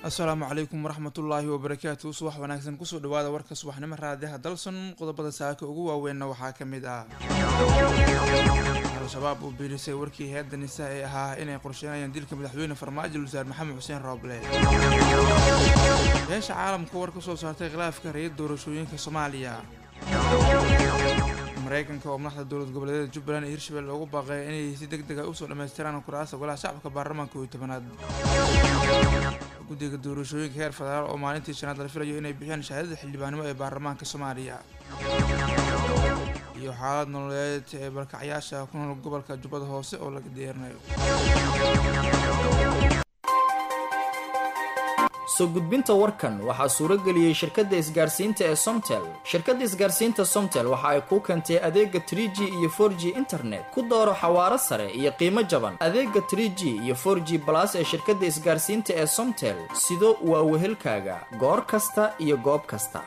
asalaamu calaykum waraxmatullaahi wabarakaatu subax wanaagsan kusoo dhawaada warka subaxnimo raadiyaha dalson qodobada saaka ugu waaweynna waxaa ka mid ah al-shabaab uu biirisay warkii heedda nisa ee ahaa inay qorsheynayaan dilka madaxweyne farmaajo wasaar maxamed xuseen rooble beesha caalamka war ka soo saartay khilaafka rayid doorashooyinka soomaaliya mareykanka oo madaxda dowlad goboleedyada jubbaland iyo hirshabelle loogu baaqay inay si deg deg a usoo dhammaystiraan kuraasta golaha shacabka baarlamaanka iyo tobanaad guddiga doorashooyinka heer federaal oo maalintii shanaad la filayo inay bixiyaan shahaadada xildhibaannimo ee baarlamaanka soomaaliya iyo xaalad nololeed ee barkacyaasha ku nool gobolka jubbada hoose oo laga deerinayo soo gudbinta warkan waxaa suuro geliyey shirkadda isgaarsiinta ee somtel shirkadda isgaarsiinta somtel waxa ay kuu keentay adeega trie g iyo for g internet ku dooro xawaaro sare iyo qiimo jaban adeega trie g iyo for g balas ee shirkadda isgaarsiinta ee somtel sido waa wehelkaaga goor kasta iyo goob kasta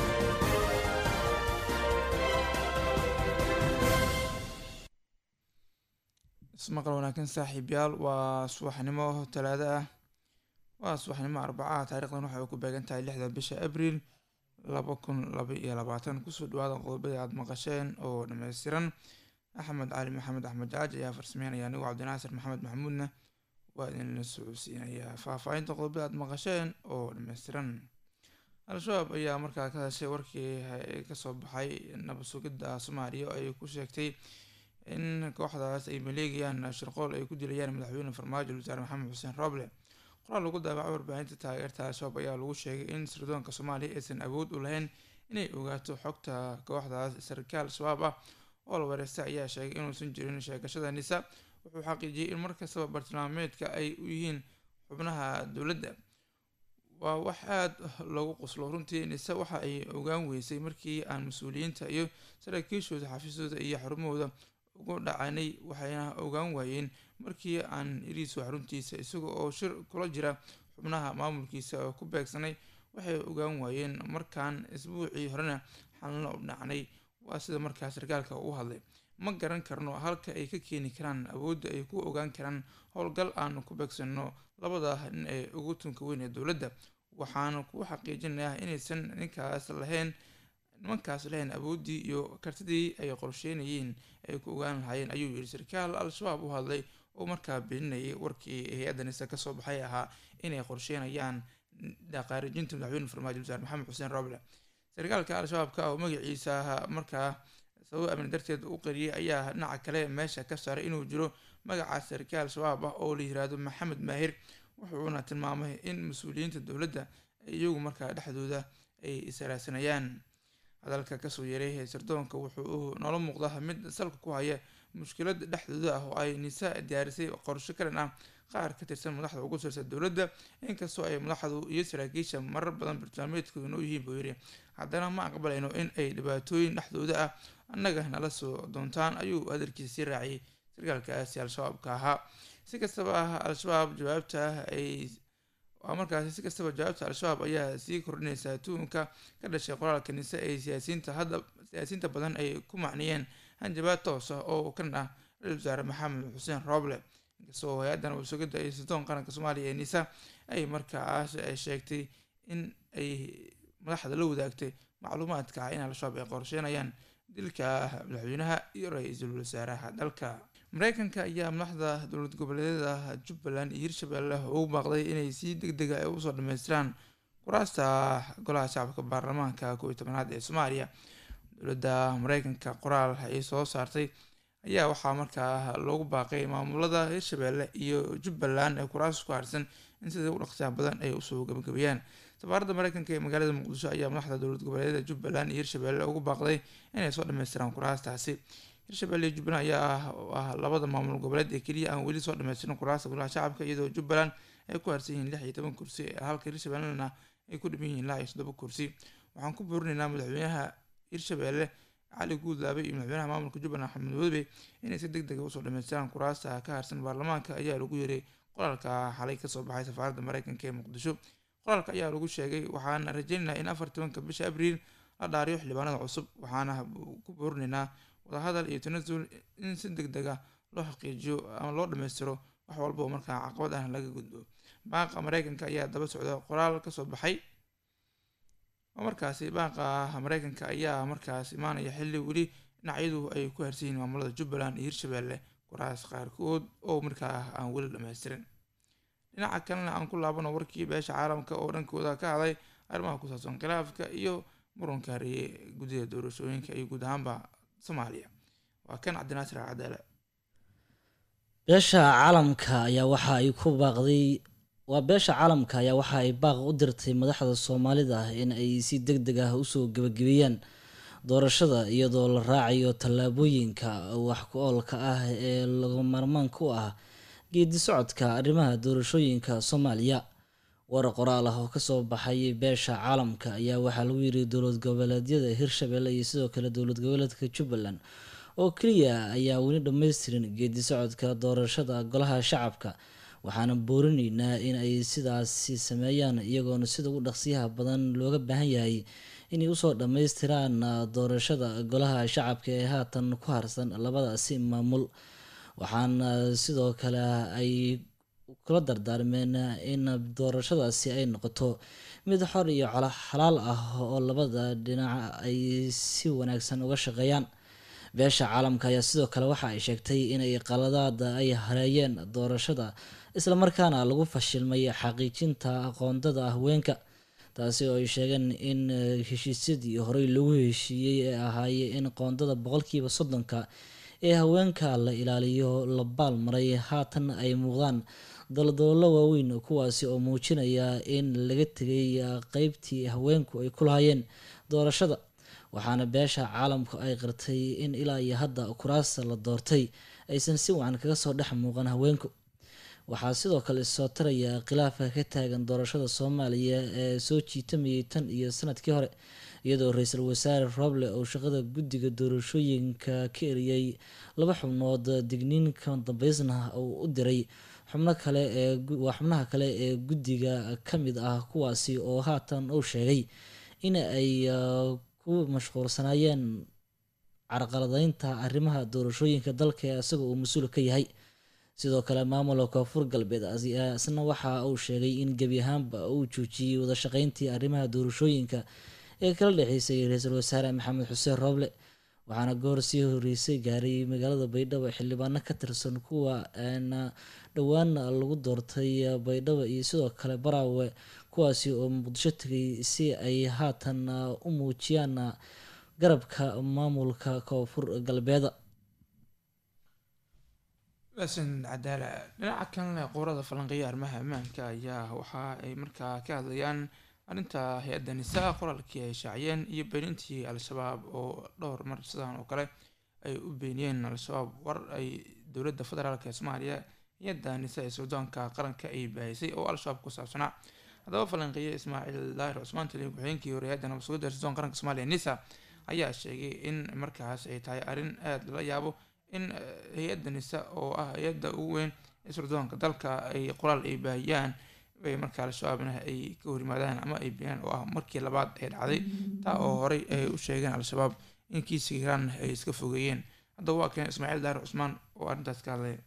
ismaqal wanaagsan saaxiibyaal waa subaxnimo talaado ah waa subaxnimo arbacaha taarikhdan waxay ku beegan tahay lixda bisha abriil laba kun laba iyo labaatan kusoo dhawaada qodobadii aada maqasheen oo dhammaystiran axmed cali maxamed axmed jaaj ayaa farsameynaya anigoo cabdinaasir maxamed maxamuudna waa idinla socodsiinaya faahfaahinta qodobada aada maqasheen oo dhammaystiran al-shabaab ayaa markaa ka hadashay warkii kasoo baxay nabad sugidda soomaaliya oo ay ku sheegtay in kooxdaas ay maleegayaan shirqool ay ku dilayaan madaxweyne farmaajo wasaare maxamed xuseen rooble qoraal lagu daabacay warbaahinta taageerta al-shabaab ayaa lagu sheegay in sirdoonka soomaaliya aysan awood u lahayn inay ogaato xogta kooxdaas sarkaal shabaab ah oo la wareystay ayaa sheegay inuusan jirin sheegashada nisa wuxuu xaqiijiyey in markastaba bartilmaameedka ay u yihiin xubnaha dowladda waa wax aada loogu qoslo runtii nise waxa ay ogaan weysay markii aan mas-uuliyiinta iyo saraakiishooda xafiisyadooda iyo xarumahooda ugu dhacanay waxayna ogaan waayeen markii aan iriiso xaruntiisa isaga oo shir kula jira xubnaha maamulkiisa oo ku beegsanay waxay ogaan waayeen markaan isbuucii horena xalno u dhacnay waa sida markaa sarkaalka u hadlay ma garan karno halka ay ka keeni karaan awoodda ay ku ogaan karaan howlgal aan ku beegsanno labada nin ee ugu tunka weyn ee dowladda waxaana ku xaqiijinayaa inaysan ninkaas lahayn nimankaas lahayn awooddii iyo kartidii ay qorsheynayeen ay ku ogaan lahaayeen ayuu yidhi sarkaal al-shabaab u hadlay oo markaa beeninayay warkii hay-adda nise kasoo baxay ahaa inay qorsheynayaan dhaqaarijinta madaxweyne farmaajo wasaar maxamed xuseen roble sarkaalka al-shabaabka oo magaciisa markaa sabab amni darteed u qariyay ayaa dhinaca kale meesha ka saaray inuu jiro magaca sarkaal shabaab ah oo la yiraahdo maxamed maahir wuxuuna tilmaamay in mas-uuliyiinta dowladda iyagu markaa dhexdooda ay israasanayaan hadalka kasoo yeeray sirdoonka wuxuu noola muuqda mid salka ku haya mushkilada dhexdooda ah oo ay nisa diyaarisay qorsho kalan ah qaar ka tirsan madaxda ugu sirsan dowladda inkastoo ay madaxdu iyo saraakiisha marar badan bartilmaameedkooda noo yihiin buu yidhi haddana ma aqbalayno in ay dhibaatooyin dhexdooda ah annaga nala soo doontaan ayuu hadalkiisa sii raaciyay sarkaalkaasi al-shabaabka ahaa si kastaba ah al-shabaab jawaabta ay waa markaasi si kastaba jawaabta al-shabaab ayaa sii kordhinaysaa tuunka ka dhashay qoraalka nise ee siyaasiyiinta hadda siyaasiyiinta badan ay ku macniyeen hanjabaad toos ah oo kan ah ra-isul wasaare maxamed xuseen rooble inkastoo hay-addan wasugidda iyo sirdoon qaranka soomaaliya ee nisa ay markaas sheegtay in ay madaxda la wadaagtay macluumaadka ah in al-shabaab ay qorsheynayaan dilka madaxweynaha iyo ra-iisul wasaaraha dalka mareykanka ayaa madaxda dowlad goboleedyada jubbaland iyo hirshabelle ugu baaqday inay si deg dega ay usoo dhameystiraan kuraasta golaha shacabka baarlamaanka koob iyo tobanaad ee soomaaliya dowladda mareykanka qoraal ay soo saartay ayaa waxaa markaa loogu baaqay maamulada hirshabelle iyo jubbaland ee kuraas ku harsan in sida u dhaqsiyaha badan ay usoo gabagabeeyaan safaaradda mareykanka ee magaalada muqdisho ayaa madaxda dowlad goboleedyada jubbaland iyo hirshabelle ugu baaqday inay soo dhameystiraan kuraastaasi hirshabelle iyo jubbaland ayaa ah labada maamul goboleed ee keliya aan weli soo dhameystirin kuraasta golaha shacabka iyadoo jubbaland ay ku harsan yihiin lix iyo toban kursi halka hirshabellena ay ku dhiman yihiin ilaa iyo toddoba kursi waxaan ku boorinaynaa madaxweynaha hirshabelle cali guudlaabe iyo madaxweynaha maamulka jubbaland axmed wadbe inay si deg dega usoo dhameystiraan kuraasta ka harsan baarlamaanka ayaa lagu yeeray qoraalka xalay kasoo baxay safaaradda mareykanka ee muqdisho qoraalka ayaa lagu sheegay waxaana rajeynaynaa in afar tobanka bisha abriil la dhaariyo xildhibaanada cusub waxaana ku boorinaynaa wadahadal iyo tanasul in si deg dega loo xaqiijiyo ama loo dhameystiro wax walba oo markaa caqabad ah laga gudbo baaqa mareykanka ayaa daba socda qoraal kasoo baxay oo markaasi baaqa mareykanka ayaa markaas imaanaya xilli weli dhinacyadu ay ku harsan yihiin maamulada jubbaland iyo hirshabelle kuraas qaarkood oo markaa aan weli dhammaystirin dhinaca kalena aan ku laabano warkii beesha caalamka oo dhankooda ka hadlay arrimaha ku saabsan khilaafka iyo muranka hareeyay guddida doorashooyinka iyo guud ahaanba soomaaliya waa kan cabdinaasir cadaale beesha caalamka ayaa waxa ay ku baaqday waa beesha caalamka ayaa waxa ay baaq u dirtay madaxda soomaalida in ay si deg deg ah usoo gebagabeeyaan doorashada iyadoo la raacayo tallaabooyinka wax ku oolka ah ee laga maarmaan ku ah geedi socodka arrimaha doorashooyinka soomaaliya war qoraal ah oo kasoo baxay beesha caalamka ayaa waxaa lagu yiri dowlad goboleedyada hirshabelle iyo sidoo kale dowlad goboleedka jubbaland oo keliya ayaa weli dhammaystirin geedi socodka doorashada golaha shacabka waxaana boorineynaa in ay sidaasi sameeyaan iyagoona sida ugu dhaqsiyaha badan looga baahan yahay inay usoo dhammaystiraan doorashada golaha shacabka ee haatan ku harsan labadaasi maamul waxaana sidoo kale ay kula dardaarmeen in doorashadaasi ay noqoto mid xor iyo xalaal ah oo labada dhinac ay si wanaagsan uga shaqeeyaan beesha caalamka ayaa sidoo kale waxa ay sheegtay inay qaladaada ay hareeyeen doorashada islamarkaana lagu fashilmay xaqiijinta aqoondada haweenka taasi oo ay sheegeen in heshiisyadii horey lagu heshiiyey ee ahaayey in qoondada boqolkiiba soddonka ee haweenka la ilaaliyo la baalmaray haatan ay muuqdaan daldaloolo waaweyn kuwaasi oo muujinaya in laga tegay qeybtii haweenku ay ku lahaayeen doorashada waxaana beesha caalamku ay qirtay in ilaa iyo hadda kuraasta la doortay aysan si wacan kaga soo dhex muuqan haweenku waxaa sidoo kale soo taraya khilaafka ka taagan doorashada soomaaliya ee soo jiitamayay tan iyo sanadkii hore iyadoo ra-iisul wasaare roble oo shaqada guddiga doorashooyinka ka eriyey laba xubnood digniinka dambeysna uu u diray xubno kale ee waa xubnaha kale ee guddiga ka mid ah kuwaasi oo haatan uu sheegay in ay ku mashquulsanaayeen carqaladeynta arrimaha doorashooyinka dalka ee isaga uu mas-uul ka yahay sidoo kale maamulka koonfur galbeed isna waxa uu sheegay in gebi ahaanba uu joojiyey wadashaqeyntii arrimaha doorashooyinka ee kala dhexeysay ra-iisul wasaare maxamed xuseen rooble waxaana goor sii horeysay gaaray magaalada baydhabo xildhibaano ka tirsan kuwa dhowaan lagu doortay baydhabo iyo sidoo kale baraawe kuwaasi oo muqdisho tegay si ay haatan u muujiyaan garabka maamulka koonfur galbeeda laasin cadaala dhinaca kalena quurada falanqeeya arrimaha ammaanka ayaa waxa ay markaa ka hadlayaan arrinta hay-adda nisaa qoraalkii ay shaaciyeen iyo beenintii al-shabaab oo dhowr mar sidan oo kale ay u beeniyeen al-shabaab war ay dowladda federaalk ee soomaaliya hay-adda nisa ee suudaanka qaranka ay baahisay oo al-shabaab ku saabsanaa haddaba falanqeeye ismaaciil daahir cusmaan taliya ku-xigeenkii hore hay-adda nabadsuguda suudan qaranka soomaaliya nisa ayaa sheegay in markaas ay tahay arrin aada lala yaabo in hay-adda nisa oo ah hay-adda ugu weyn ee surdoonka dalka ay qoraal ay baahiyaan ay markaa al-shabaabna ay ka horimaadaan ama ay beenaan oo ah markii labaad ay dhacday taa oo horey ay u sheegeen al-shabaab in kiiska iiraan ay iska fogeeyeen haddaba waa keen ismaaciil daar cusmaan oo arrintaas ka hadlaya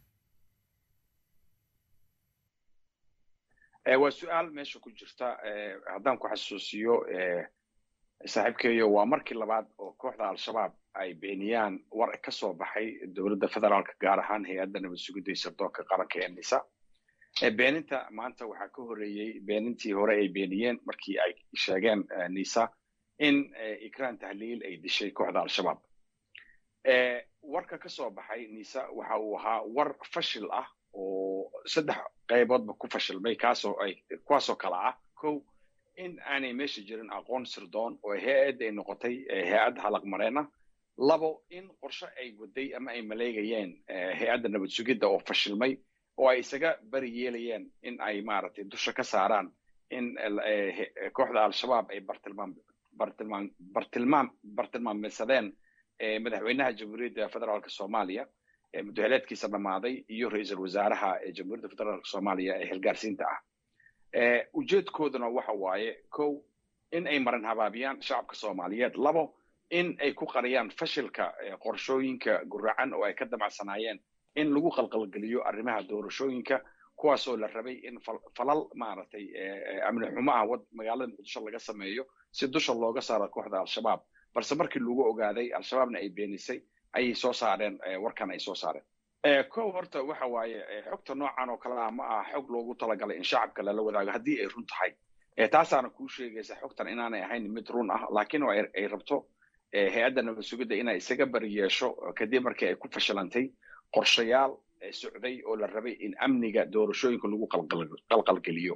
waa su-aal meesha ku jirta haddaan ku xasuusiyo saaxiibkeeyo waa markii labaad oo kooxda al-shabaab ay beeniyaan war ka soo baxay dowladda federaalka gaar ahaan hay-adda nabad sugidda sirdoonka qaranka ee nisa beeninta maanta waxaa ka horeeyey beenintii hore ay beeniyeen markii ay sheegeen nisa in ikraan tahliil ay dishay kooxda al-shabaab warka ka soo baxay nisa waxa uu ahaa war fashil ah oo saddex qayboodba ku fashilmay kaasoo ay kuwaasoo kale ah kow in aanay meesha jirin aqoon sirdoon oo hay-adda ay noqotay hay-adda halaqmareena labo in qorshe ay waday ama ay maleegayeen hay-adda nabad sugidda oo fashilmay oo ay isaga bari yeelayeen in ay maaragtay dusha ka saaraan in kooxda al-shabaab ay bartilmaam bartilmaam bartilmaam bartilmaameysadeen madaxweynaha jamhuuriyadda federaalka soomaaliya mudaheleedkiisa dhammaaday iyo ra-iisul wasaaraha ee jamhuuriyadda federaalka soomaaliya ee xilgaarsiinta ah ujeedkooduna waxa waaye kow in ay marin habaabiyaan shacabka soomaaliyeed labo in ay ku qariyaan fashilka qorshooyinka guracan oo ay ka damacsanaayeen in lagu qalqalgeliyo arrimaha doorashooyinka kuwaasoo la rabay in falal maaragtay amni xumo ah wad magaalada muqdisho laga sameeyo si dusha looga saaro kooxda al-shabaab balse markii lagu ogaaday al-shabaabna ay beenisay ayay soo saareen warkan ay soo saareen kow horta waxa waaye xogta noocan oo kale ah ma aha xog loogu talagalay in shacabka lala wadaago haddii ay run tahay taasaana kuu sheegaysa xogtan inaanay ahayn mid run ah laakiin ay rabto hay-adda nabad sugidda inay isaga bari yeesho kadib markii ay ku fashilantay qorshayaal socday oo la rabay in amniga doorashooyinka lagu qalqalgeliyo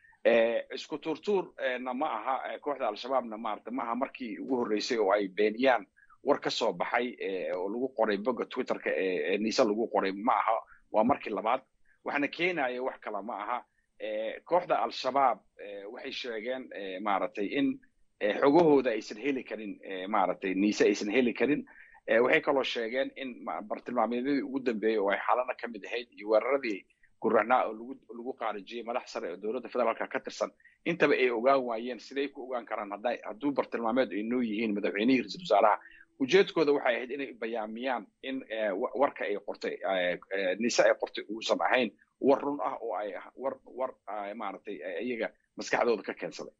isku tuurtuurna ma aha kooxda al-shabaabna maarata ma aha markii ugu horreysay oo ay beeniyaan war ka soo baxay oo lagu qoray bogga twitterka ee niise lagu qoray ma aha waa markii labaad waxaana keenaya wax kale ma aha kooxda al-shabaab waxay sheegeen maaragtay in xogahooda aysan heli karin maaragtay niise aysan heli karin waxay kaloo sheegeen in bartilmaameedyadii ugu dambeeyey oo ay xaalana ka mid ahayd iyo weeraradii gurahnaa oo lagu lagu qaarijiyey madax sare oo dowladda federaalka ka tirsan intaba ay ogaan waayeen siday ku ogaan karaan hadday hadduu bartilmaameed ay noo yihiin madaxweynihii ra-iisul wasaaraha ujeedkooda waxay ahayd inay bayaamiyaan in warka ay qortay nise ay qortay uusan ahayn war run ah oo ay war war maaragtay iyaga maskaxdooda ka keensaday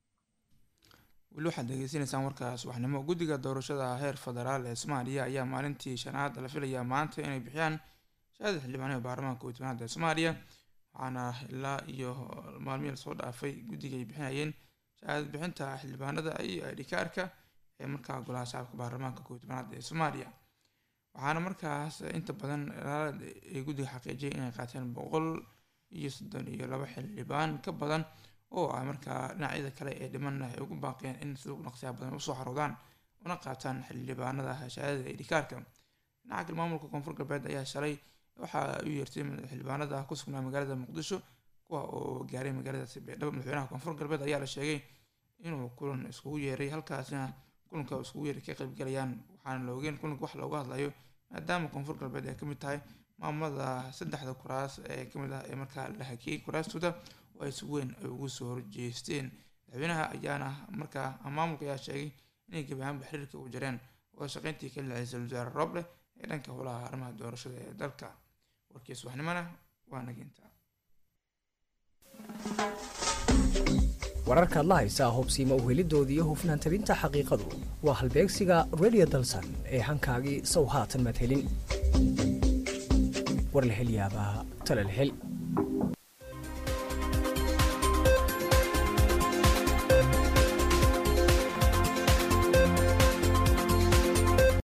weli waxaad degeysanaysaan warka subaxnimo guddiga doorashada heer federaal ee soomaaliya ayaa maalintii shanaad la filayaa maanta inay bixiyaan shahaada xildhibaanada baarlamaanka kow tobanaad ee soomaaliya waxaana ilaa iyo maalmihii lasoo dhaafay guddiga ay bixinayeen shahaadad bixinta xildhibaanada iyo idhikaarka ee markaa golaha shacabka baarlamaanka kow tobanaad ee soomaaliya waxaana markaas inta badan ay guddiga xaqiijiyay inay qaateen boqol iyo soddon iyo laba xildhibaan ka badan oo ah markaa dhinacyada kale ee dhiman ay ugu baaqeen in sida ugu naqsiyaa badan usoo xaroodaan una qaataan xildhibaanada shahaadada idhikaarka dhinaca kale maamulka koonfur galbeed ayaa shalay waxa u yeertay xildhibaanada ku sugnaa magaalada muqdisho kuwa oo gaaray magaaladaasi beedhabo madaxweynaha koonfur galbeed ayaa la sheegay inuu kulan iskugu yeeray halkaasina kulanka iskugu yeeray ka qaybgalayaan waxaana la ogeen kulanka wax looga hadlayo maadaama koonfur galbeed ay kamid tahay maamulada saddexda kuraas ee kamid ah ee markaa la hakiyey kuraastooda oo ay si weyn ay ugu soo horjeesteen madaxweynaha ayaana markaa maamulka ayaa sheegay inay gebi ahaanba xiriirka u jareen wada shaqeyntii ka dhacay ra-iisul wasaare rooble ee dhanka howlaha arrimaha doorashada ee dalka warkii subaxnimona waa naginta wararkaad la haysaa hubsiima uhelidoodii iyo hufnaan tabinta xaqiiqadu waa halbeegsiga radio dalsan ee hankaagii sow haatan maad helin war la hel yaabaa tala la hel